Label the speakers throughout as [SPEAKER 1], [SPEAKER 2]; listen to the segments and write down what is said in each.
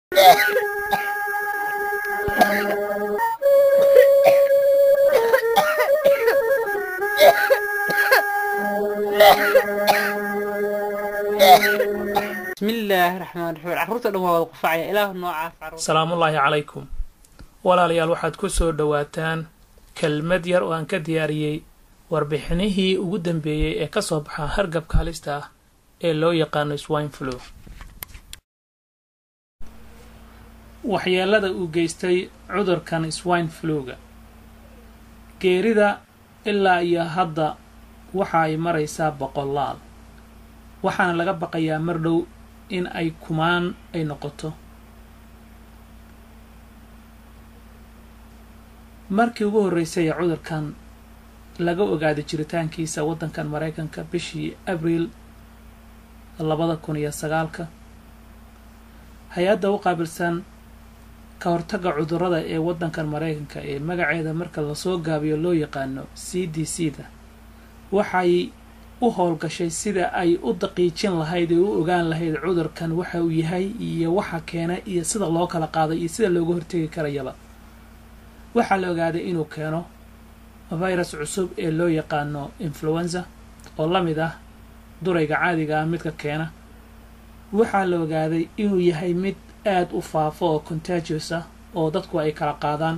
[SPEAKER 1] bismillaahi raxmaan raxiim carruurta dhan waa wada qufacaya ilaah noocaas carruur
[SPEAKER 2] salaamullaahi calaykum walaalayaal waxaad ku soo dhowaataan kelmad yar oo aan ka diyaariyey warbixinihii ugu dambeeyey ee ka soo baxa hargabka halista ah ee loo yaqaano swine flu waxyeelada uu geystay cudurkan swine fluga geerida ilaa iyo hadda waxa ay maraysaa boqolaal waxaana laga baqayaa mar dhow in ay kumaan ay noqoto markii ugu horreysay ee cudurkan laga ogaaday jiritaankiisa waddankan maraykanka bishii abriil labada kun iyo sagaalka hay-adda u qaabilsan ka hortagga cudurrada ee waddankan maraykanka ee magaceeda marka lasoo gaabiyo loo yaqaano c d c da waxay u howlgashay sida ay u daqiijin lahayd ee u ogaan lahayd cudurkan waxa uu yahay iyo waxa keena iyo sida loo kala qaaday iyo sida looga hortegi karayaba waxaa la ogaaday inuu keeno virus cusub ee loo yaqaano influenza oo la mid ah durayga caadiga ah midka keena waxaa la ogaaday inuu yahay mid aada u faafo oo contagious ah oo dadku ay kala qaadaan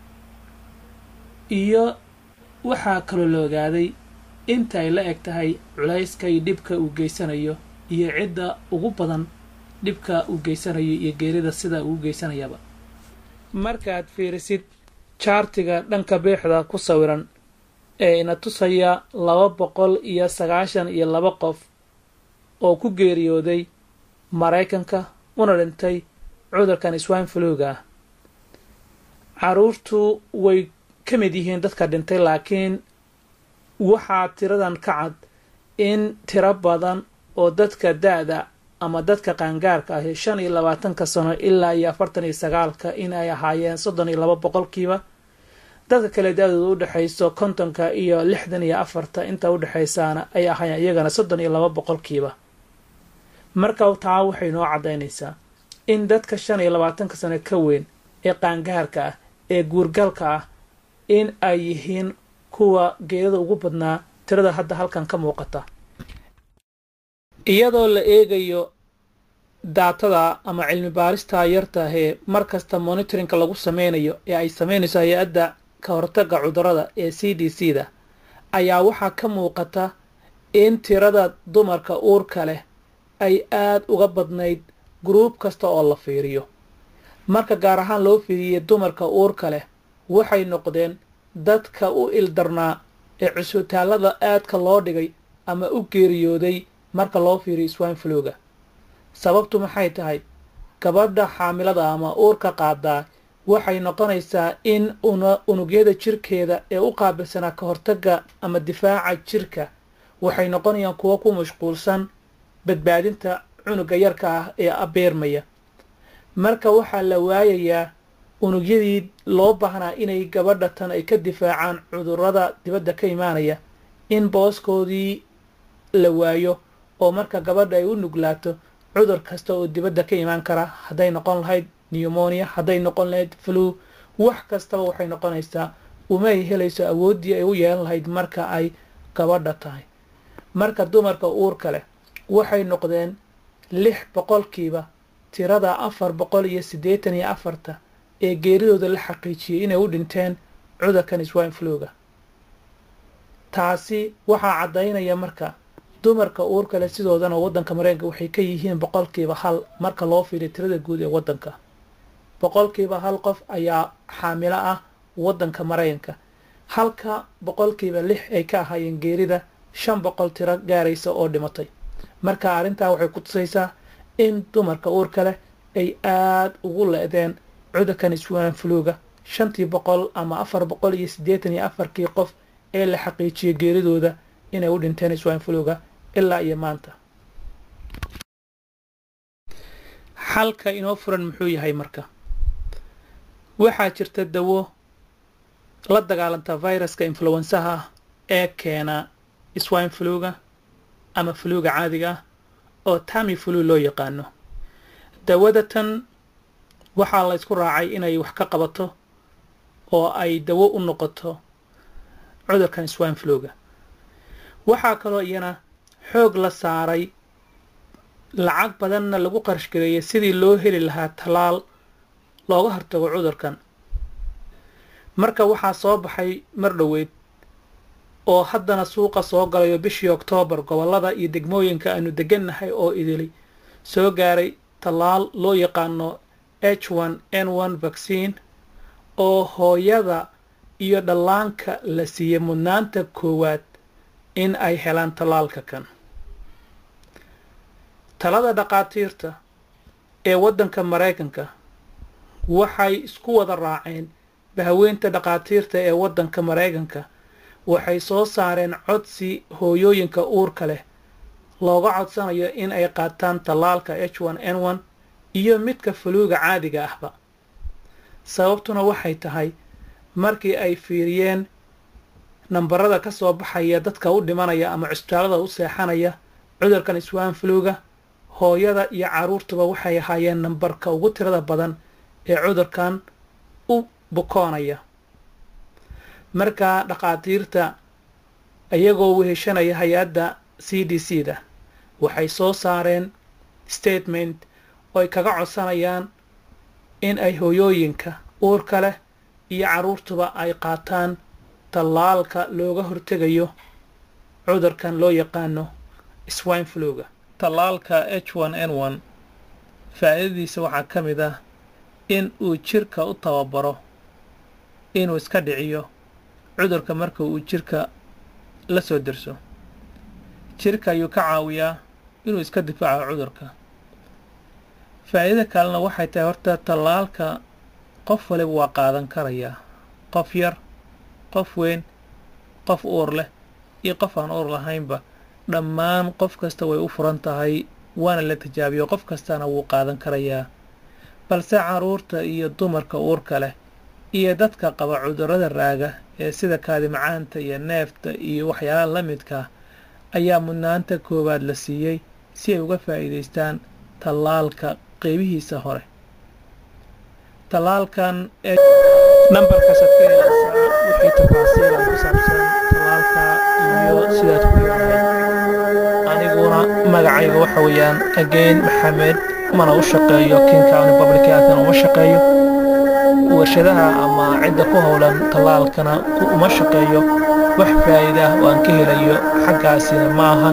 [SPEAKER 2] iyo waxaa kaloo la ogaaday inta ay la eg tahay culayska iyo dhibka uu geysanayo iyo cidda ugu badan dhibka uu geysanayo iyo geerida sida uu geysanayaba markaad fiirisid jaartiga dhanka beexda ku sawiran ee ina tusaya laba boqol iyo sagaashan iyo laba qof oo ku geeriyooday maraykanka una dhintay cudurkan swine fluga ah carruurtu way ka mid yihiin dadka dhintay laakiin waxaa tiradan ka cad in tiro badan oo dadka da-da ama dadka qaangaarka ahi shan iyo labaatanka sano ilaa iyo afartan iyo sagaalka in ay ahaayeen soddon iyo laba boqolkiiba dadka kale da-dooda u dhexayso kontonka iyo lixdan iyo afarta inta u dhexaysaana ay ahaayeen iyagana soddon iyo laba boqolkiiba marka taa waxay noo caddaynaysaa in dadka shan iyo labaatanka sano ka weyn ee qaangaarka ah ee guurgalka ah in ay yihiin kuwa geedada ugu badnaa tirada hadda halkan ka muuqata iyadoo la eegayo daatada ama cilmi baaristaa yartaahee mar kasta monitorinka lagu sameynayo ee ay sameynayso hay-adda ka hortagga cudurrada ee c d c da ayaa waxaa ka muuqata in tirada dumarka uurka leh ay aada uga badnayd guruub kasta oo la fiiriyo marka gaar ahaan loo fiiriyey dumarka uurka leh waxay noqdeen dadka u ildarnaa ee cusbitaallada aadka loo dhigay ama u geeriyooday marka loo fiiriyo swine fluga sababtu maxay tahay gabadha xaamilada ama uurka qaadaa waxay noqonaysaa in unugyada jirkeeda ee u qaabilsanaa ka hortagga ama difaaca jirka waxay noqonayaan kuwo ku mashquulsan badbaadinta cunuga yarka ah ee abeermaya marka waxaa la waayayaa unugyadii loo baahnaa inay gabadha tan ay ka difaacaan cudurrada dibadda ka imaanaya in booskoodii la waayo oo marka gabadha ay u nuglaato cudur kasta oo dibadda ka imaan kara hadday noqon lahayd newmonia hadday noqon lahayd flu wax kastaba waxay noqonaysaa umay helayso awooddii ay u yeelan lahayd marka ay gabadha tahay marka dumarka uurka leh waxay noqdeen lix boqolkiiba tirada afar boqol iyo siddeetan iyo afarta ee geeridooda la xaqiijiyey inay u dhinteen cudurkan swine fluga taasi waxaa caddaynaya marka dumarka uurka leh sidoodana waddanka mareykanka waxay ka yihiin boqolkiiba hal marka loo fiiriyo tirada guud ee waddanka boqolkiiba hal qof ayaa xaamilo ah waddanka maraykanka halka boqolkiiba lix ay ka ahaayeen geerida shan boqol tiro gaaraysa oo dhimatay marka arrintaa waxay ku tusaysaa in dumarka uurka leh ay aada ugu le-deen cudurkan swine fluga shantii boqol ama afar boqol iyo siddeetan iyo afarkii qof ee la xaqiijiyay geeridooda inay u dhinteen swine fluga ilaa iyo maanta xalka inoo furan muxuu yahay marka waxaa jirta dawo la dagaalanta viruska influensaha ah ee keena swine fluga ama fluga caadiga ah oo tami flu loo yaqaano dawada tan waxaa la ysku raacay inay wax ka qabato oo ay dawo u noqoto cudurkan swine flowga waxaa kaloo iyana xoog la saaray lacag badanna lagu qarashgareeyay sidii loo heli lahaa tallaal looga hortago cudurkan marka waxaa soo baxay mar dhoweyd oo haddana suuqa soo galayo bishii oktoobar gobollada iyo degmooyinka aanu degannahay oo idili soo gaaray tallaal loo yaqaano h one n one vaccine oo hooyada iyo dhallaanka la siiyey mudnaanta koowaad in ay helaan tallaalka kan talada dhaqaatiirta ee waddanka maraykanka waxay isku wada raaceen bahaweynta dhaqaatiirta ee waddanka maraykanka waxay soo saareen codsi hooyooyinka uurka leh looga codsanayo in ay qaataan tallaalka h one n one iyo midka fuluuga caadiga ahba sababtuna waxay tahay markii ay fiiriyeen nambarada ka soo baxaya dadka u dhimanaya ama cusbitaalada u seexanaya cudurkan swine fluga hooyada iyo carruurtuba waxay ahaayeen nambarka ugu tirada badan ee cudurkan u bukoonaya markaa dhaqaatiirta iyagoo weheshanaya hay-adda c d c da waxay soo saareen statement oo ay kaga codsanayaan in ay hooyooyinka uurka leh iyo carruurtuba ay qaataan tallaalka looga hortegayo cudurkan loo yaqaano swine fluga tallaalka h one n one faa'iidadiisa waxaa ka mid ah in uu jirka u tababaro inuu iska dhiciyo cudurka marka uu jirka la soo derso jirka ayuu ka caawiyaa inuu iska difaaco cudurka faa'iida kalena waxay tahay horta tallaalka qof waliba waa qaadan karayaa qof yar qof weyn qof uur leh iyo qof aan uur lahaynba dhammaan qof kasta way u furan tahay waana la tijaabiyo qof kastana wuu qaadan karayaa balse carruurta iyo dumarka uurka leh iyo dadka qaba cudurrada raaga ee sida kaadimacaanta iyo neefta iyo waxyaalaha la midkaa ayaa mudnaanta koowaad la siiyey si ay uga faa'iidaystaan tallaalka qeybihiisa hore tallaalkan nambarkaasaad ka helaysaa wixii tafaasiila ku saabsan tallaalka iyo sidaad ku yeelahay aniguna magacayga waxa weeyaan again maxamed mana u shaqeeyo king county public healthna uma shaqeeyo warshadaha ama cidda ku howlan tallaalkana uma shaqeeyo wax faa'iida ah oo aan ka helayo xaggaasina ma aha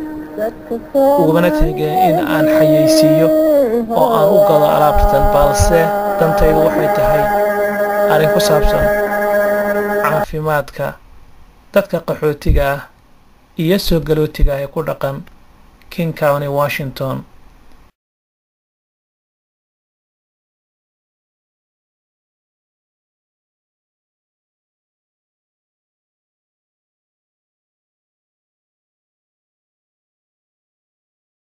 [SPEAKER 2] ugumana teegeen in aan xayeysiiyo oo aan u gado alaabtan balse dantaydu waxay tahay arrin ku saabsan caafimaadka dadka qaxootiga ah iyo soo galootiga ah ee ku dhaqan king county washington